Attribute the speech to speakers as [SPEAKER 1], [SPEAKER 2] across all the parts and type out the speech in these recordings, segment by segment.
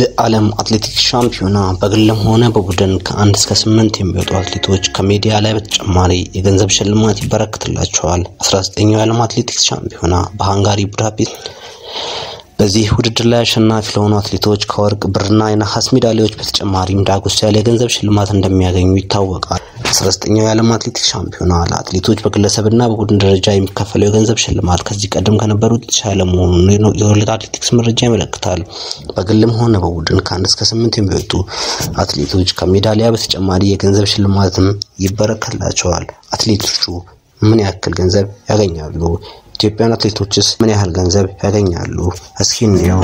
[SPEAKER 1] በዓለም አትሌቲክስ ሻምፒዮና በግልም ሆነ በቡድን ከአንድ እስከ ስምንት የሚወጡ አትሌቶች ከሜዲያ ላይ በተጨማሪ የገንዘብ ሽልማት ይበረክትላቸዋል። 19ኛው የዓለም አትሌቲክስ ሻምፒዮና በሃንጋሪ ቡዳፔስት በዚህ ውድድር ላይ አሸናፊ ለሆኑ አትሌቶች ከወርቅ ብርና የነሐስ ሜዳሊያዎች በተጨማሪም ዳጎስ ያለ የገንዘብ ሽልማት እንደሚያገኙ ይታወቃል። 19ኛው የዓለም አትሌቲክስ ሻምፒዮና ለአትሌቶች በግለሰብና በቡድን ደረጃ የሚከፈለው የገንዘብ ሽልማት ከዚህ ቀደም ከነበሩት የተሻለ መሆኑን የወርልድ አትሌቲክስ መረጃ ያመለክታል። በግልም ሆነ በቡድን ከአንድ እስከ ስምንት የሚወጡ አትሌቶች ከሜዳሊያ በተጨማሪ የገንዘብ ሽልማትም ይበረከትላቸዋል። አትሌቶቹ ምን ያክል ገንዘብ ያገኛሉ? ኢትዮጵያን አትሌቶችስ ምን ያህል ገንዘብ ያገኛሉ? እስኪ እንየው።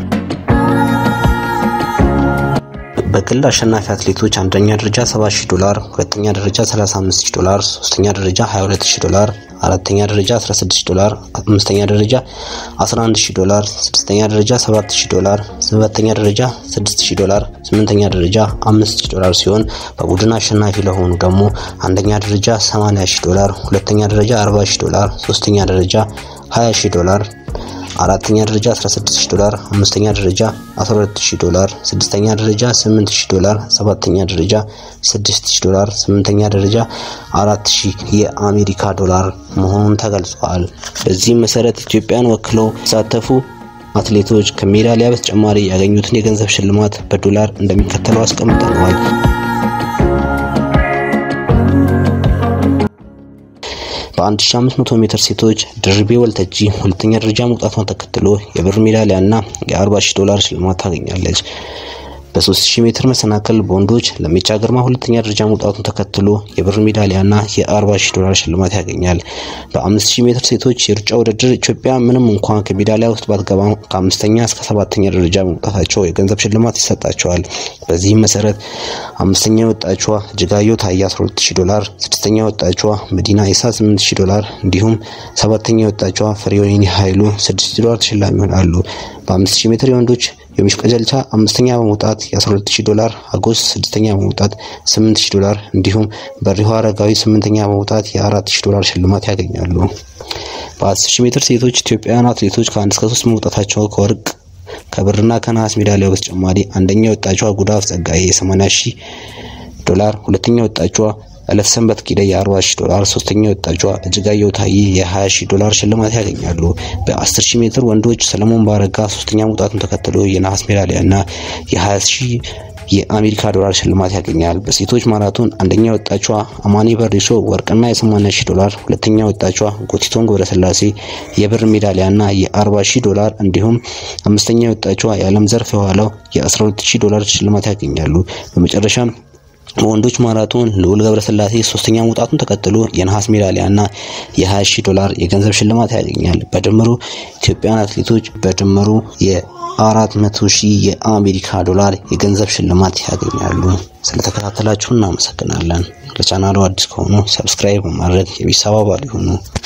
[SPEAKER 1] በግል አሸናፊ አትሌቶች አንደኛ ደረጃ 70000 ዶላር፣ ሁለተኛ ደረጃ 35000 ዶላር፣ ሶስተኛ ደረጃ 22000 ዶላር፣ አራተኛ ደረጃ 16000 ዶላር፣ አምስተኛ ደረጃ 11000 ዶላር፣ ስድስተኛ ደረጃ 7000 ዶላር፣ ሰባተኛ ደረጃ 6000 ዶላር፣ ስምንተኛ ደረጃ 5000 ዶላር ሲሆን በቡድን አሸናፊ ለሆኑ ደግሞ አንደኛ ደረጃ 80000 ዶላር፣ ሁለተኛ ደረጃ 40000 ዶላር፣ ሶስተኛ ደረጃ 20000 ዶላር አራተኛ ደረጃ 16000 ዶላር፣ አምስተኛ ደረጃ 12000 ዶላር፣ ስድስተኛ ደረጃ 8000 ዶላር፣ ሰባተኛ ደረጃ 6000 ዶላር፣ ስምንተኛ ደረጃ 4000 የአሜሪካ ዶላር መሆኑን ተገልጿል። በዚህም መሰረት ኢትዮጵያን ወክለው የተሳተፉ አትሌቶች ከሜዳሊያ በተጨማሪ ያገኙትን የገንዘብ ሽልማት በዶላር እንደሚከተለው አስቀምጠነዋል። በ1500 ሜትር ሴቶች ድርቤ ወልተጂ ሁለተኛ ደረጃ መውጣቷን ተከትሎ የብር ሜዳሊያ እና የ40 ሺህ ዶላር ሽልማት ታገኛለች። በ3000 ሜትር መሰናክል በወንዶች ለሜቻ ግርማ ሁለተኛ ደረጃ መውጣቱን ተከትሎ የብር ሜዳሊያ እና የ40 ሺህ ዶላር ሽልማት ያገኛል። በ5000 ሜትር ሴቶች የሩጫ ውድድር ኢትዮጵያ ምንም እንኳን ከሜዳሊያ ውስጥ ባትገባም ከአምስተኛ እስከ ሰባተኛ ደረጃ መውጣታቸው የገንዘብ ሽልማት ይሰጣቸዋል። በዚህም መሰረት አምስተኛ የወጣችዋ እጅጋየሁ ታዬ 12000 ዶላር፣ ስድስተኛ የወጣችዋ መዲና ኢሳ 8000 ዶላር እንዲሁም ሰባተኛ የወጣችዋ ፍሬወይኒ ኃይሉ 6000 ዶላር ተሸላሚ ይሆናሉ። በ5000 ሜትር የወንዶች የሚሽ ቀጀልቻ አምስተኛ በመውጣት የ12000 ዶላር፣ አጎስ ስድስተኛ በመውጣት 8000 ዶላር እንዲሁም በሪሁ አረጋዊ ስምንተኛ በመውጣት የ4000 ዶላር ሽልማት ያገኛሉ። በ10000 ሜትር ሴቶች ኢትዮጵያውያን አትሌቶች ከአንድ እስከ ሶስት መውጣታቸው ከወርቅ ከብርና ከነሐስ ሜዳሊያው በተጨማሪ አንደኛ የወጣችዋ ጉዳፍ ጸጋዬ የ80 ሺህ ዶላር፣ ሁለተኛ የወጣችዋ እለት ሰንበት ኪደ የ40 ሺህ ዶላር፣ ሶስተኛ የወጣችዋ እጅጋየሁ ታዬ የ20 ሺህ ዶላር ሽልማት ያገኛሉ። በ10 ሺህ ሜትር ወንዶች ሰለሞን ባረጋ ሶስተኛ መውጣቱን ተከትሎ የነሐስ ሜዳሊያና የ20 ሺህ የአሜሪካ ዶላር ሽልማት ያገኛል። በሴቶች ማራቶን አንደኛ የወጣችዋ አማኒ በሪሶ ወርቅና የ80 ሺህ ዶላር፣ ሁለተኛ የወጣችዋ ጎቲቶን ገብረስላሴ የብር ሜዳሊያና የ40 ሺህ ዶላር እንዲሁም አምስተኛ የወጣችዋ የዓለም ዘርፍ የኋላው የ12 ሺህ ዶላር ሽልማት ያገኛሉ። በመጨረሻም በወንዶች ማራቶን ልዑል ገብረስላሴ ሶስተኛ መውጣቱን ተከትሎ የነሐስ ሜዳሊያና የ20 ሺህ ዶላር የገንዘብ ሽልማት ያገኛል። በድምሩ ኢትዮጵያውያን አትሌቶች በድምሩ የ400 ሺህ የአሜሪካ ዶላር የገንዘብ ሽልማት ያገኛሉ። ስለተከታተላችሁ እናመሰግናለን። ለቻናሉ አዲስ ከሆኑ ሰብስክራይብ በማድረግ የቤተሰብ አባል ይሁኑ።